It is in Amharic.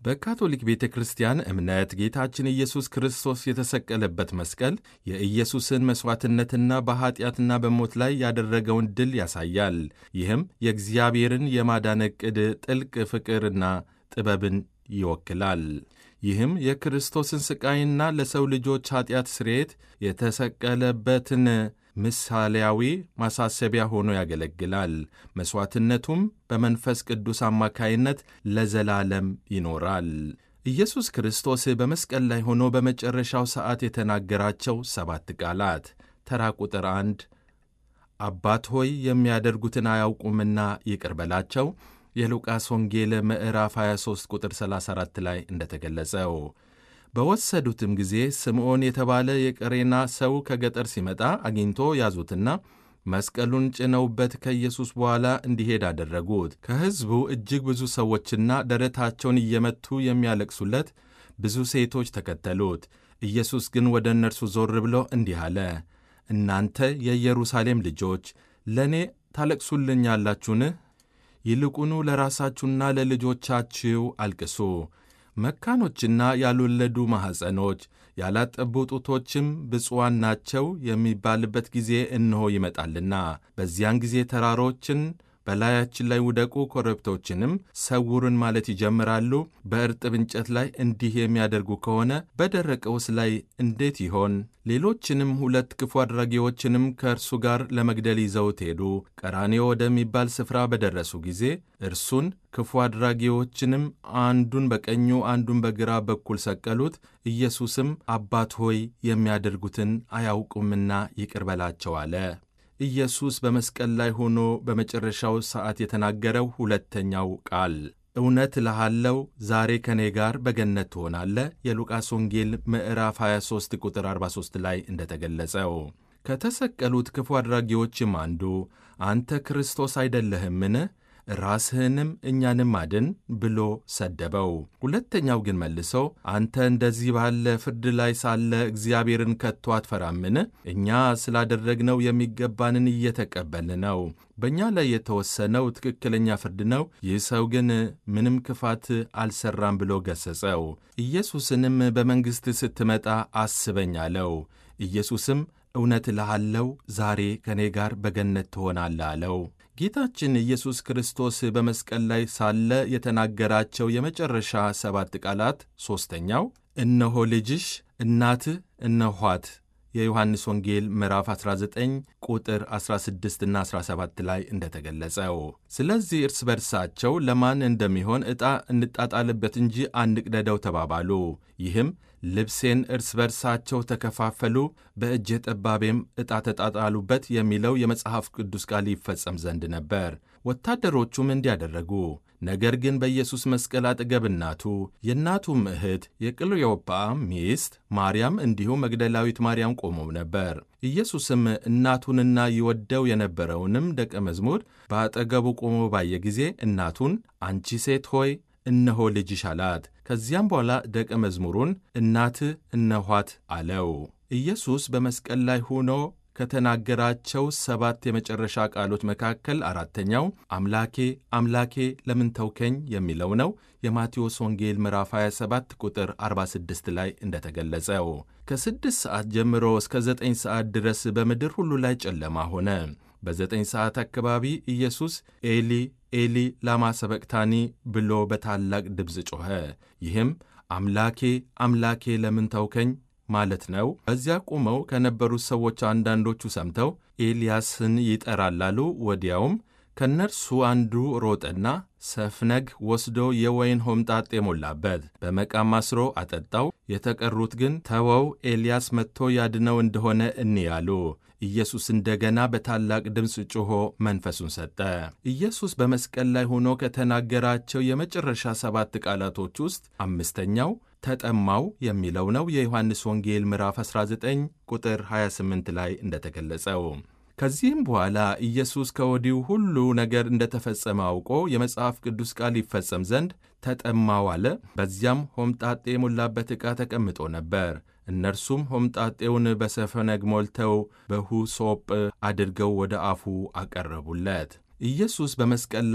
በካቶሊክ ቤተ ክርስቲያን እምነት ጌታችን ኢየሱስ ክርስቶስ የተሰቀለበት መስቀል የኢየሱስን መሥዋዕትነትና በኀጢአትና በሞት ላይ ያደረገውን ድል ያሳያል። ይህም የእግዚአብሔርን የማዳን ዕቅድ ጥልቅ ፍቅርና ጥበብን ይወክላል። ይህም የክርስቶስን ሥቃይና ለሰው ልጆች ኀጢአት ስርየት የተሰቀለበትን ምሳሌያዊ ማሳሰቢያ ሆኖ ያገለግላል። መሥዋዕትነቱም በመንፈስ ቅዱስ አማካይነት ለዘላለም ይኖራል። ኢየሱስ ክርስቶስ በመስቀል ላይ ሆኖ በመጨረሻው ሰዓት የተናገራቸው ሰባት ቃላት ተራ ቁጥር አንድ አባት ሆይ የሚያደርጉትን አያውቁምና ይቅር በላቸው የሉቃስ ወንጌል ምዕራፍ 23 ቁጥር 34 ላይ እንደተገለጸው በወሰዱትም ጊዜ ስምዖን የተባለ የቀሬና ሰው ከገጠር ሲመጣ አግኝቶ ያዙትና መስቀሉን ጭነውበት ከኢየሱስ በኋላ እንዲሄድ አደረጉት። ከሕዝቡ እጅግ ብዙ ሰዎችና ደረታቸውን እየመቱ የሚያለቅሱለት ብዙ ሴቶች ተከተሉት። ኢየሱስ ግን ወደ እነርሱ ዞር ብሎ እንዲህ አለ፣ እናንተ የኢየሩሳሌም ልጆች ለእኔ ታለቅሱልኛላችሁን? ይልቁኑ ለራሳችሁና ለልጆቻችሁ አልቅሱ። መካኖችና ያልወለዱ ማኅፀኖች ያላጠቡ ጡቶችም ብፁዓን ናቸው የሚባልበት ጊዜ እነሆ ይመጣልና፣ በዚያን ጊዜ ተራሮችን በላያችን ላይ ውደቁ፣ ኮረብቶችንም ሰውሩን ማለት ይጀምራሉ። በእርጥብ እንጨት ላይ እንዲህ የሚያደርጉ ከሆነ በደረቀውስ ላይ እንዴት ይሆን? ሌሎችንም ሁለት ክፉ አድራጊዎችንም ከእርሱ ጋር ለመግደል ይዘውት ሄዱ። ቀራኔዮ ወደሚባል ስፍራ በደረሱ ጊዜ እርሱን ክፉ አድራጊዎችንም አንዱን በቀኙ አንዱን በግራ በኩል ሰቀሉት። ኢየሱስም አባት ሆይ የሚያደርጉትን አያውቁምና ይቅር በላቸው አለ። ኢየሱስ በመስቀል ላይ ሆኖ በመጨረሻው ሰዓት የተናገረው ሁለተኛው ቃል እውነት እልሃለሁ ዛሬ ከእኔ ጋር በገነት ትሆናለህ የሉቃስ ወንጌል ምዕራፍ 23 ቁጥር 43 ላይ እንደተገለጸው ከተሰቀሉት ክፉ አድራጊዎችም አንዱ አንተ ክርስቶስ አይደለህምን? ራስህንም እኛንም አድን ብሎ ሰደበው። ሁለተኛው ግን መልሶ አንተ እንደዚህ ባለ ፍርድ ላይ ሳለ እግዚአብሔርን ከቶ አትፈራምን? እኛ ስላደረግነው የሚገባንን እየተቀበልን ነው። በእኛ ላይ የተወሰነው ትክክለኛ ፍርድ ነው። ይህ ሰው ግን ምንም ክፋት አልሰራም ብሎ ገሠጸው። ኢየሱስንም በመንግሥት ስትመጣ አስበኝ አለው። ኢየሱስም እውነት እልሃለሁ ዛሬ ከእኔ ጋር በገነት ትሆናለህ አለው። ጌታችን ኢየሱስ ክርስቶስ በመስቀል ላይ ሳለ የተናገራቸው የመጨረሻ ሰባት ቃላት ሦስተኛው እነሆ ልጅሽ፣ እናትህ እነኋት የዮሐንስ ወንጌል ምዕራፍ 19 ቁጥር 16 እና 17 ላይ እንደተገለጸው። ስለዚህ እርስ በርሳቸው ለማን እንደሚሆን ዕጣ እንጣጣልበት እንጂ አንቅደደው ተባባሉ። ይህም ልብሴን እርስ በርሳቸው ተከፋፈሉ፣ በእጀ ጠባቤም ዕጣ ተጣጣሉበት የሚለው የመጽሐፍ ቅዱስ ቃል ይፈጸም ዘንድ ነበር። ወታደሮቹም እንዲያደረጉ ነገር ግን በኢየሱስ መስቀል አጠገብ እናቱ፣ የእናቱም እህት የቅልዮጳ ሚስት ማርያም እንዲሁም መግደላዊት ማርያም ቆመው ነበር። ኢየሱስም እናቱንና ይወደው የነበረውንም ደቀ መዝሙር በአጠገቡ ቆሞ ባየ ጊዜ እናቱን አንቺ ሴት ሆይ እነሆ ልጅሽ አላት። ከዚያም በኋላ ደቀ መዝሙሩን እናትህ እነኋት አለው። ኢየሱስ በመስቀል ላይ ሆኖ ከተናገራቸው ሰባት የመጨረሻ ቃሎች መካከል አራተኛው አምላኬ አምላኬ ለምን ተውከኝ የሚለው ነው። የማቴዎስ ወንጌል ምዕራፍ 27 ቁጥር 46 ላይ እንደተገለጸው ከስድስት ሰዓት ጀምሮ እስከ ዘጠኝ ሰዓት ድረስ በምድር ሁሉ ላይ ጨለማ ሆነ። በዘጠኝ ሰዓት አካባቢ ኢየሱስ ኤሊ ኤሊ ላማ ሰበቅታኒ ብሎ በታላቅ ድምፅ ጮኸ። ይህም አምላኬ አምላኬ ለምን ተውከኝ ማለት ነው። በዚያ ቆመው ከነበሩት ሰዎች አንዳንዶቹ ሰምተው ኤልያስን ይጠራል አሉ። ወዲያውም ከእነርሱ አንዱ ሮጠና ሰፍነግ ወስዶ የወይን ሆምጣጤ ሞላበት፣ በመቃም አስሮ አጠጣው። የተቀሩት ግን ተወው፣ ኤልያስ መጥቶ ያድነው እንደሆነ እንያሉ። ኢየሱስ እንደገና በታላቅ ድምፅ ጮኾ መንፈሱን ሰጠ። ኢየሱስ በመስቀል ላይ ሆኖ ከተናገራቸው የመጨረሻ ሰባት ቃላቶች ውስጥ አምስተኛው ተጠማው የሚለው ነው። የዮሐንስ ወንጌል ምዕራፍ 19 ቁጥር 28 ላይ እንደተገለጸው ከዚህም በኋላ ኢየሱስ ከወዲሁ ሁሉ ነገር እንደተፈጸመ አውቆ የመጽሐፍ ቅዱስ ቃል ይፈጸም ዘንድ ተጠማው አለ። በዚያም ሆምጣጤ የሞላበት ዕቃ ተቀምጦ ነበር። እነርሱም ሆምጣጤውን በሰፈነግ ሞልተው በሁሶጵ አድርገው ወደ አፉ አቀረቡለት። ኢየሱስ በመስቀል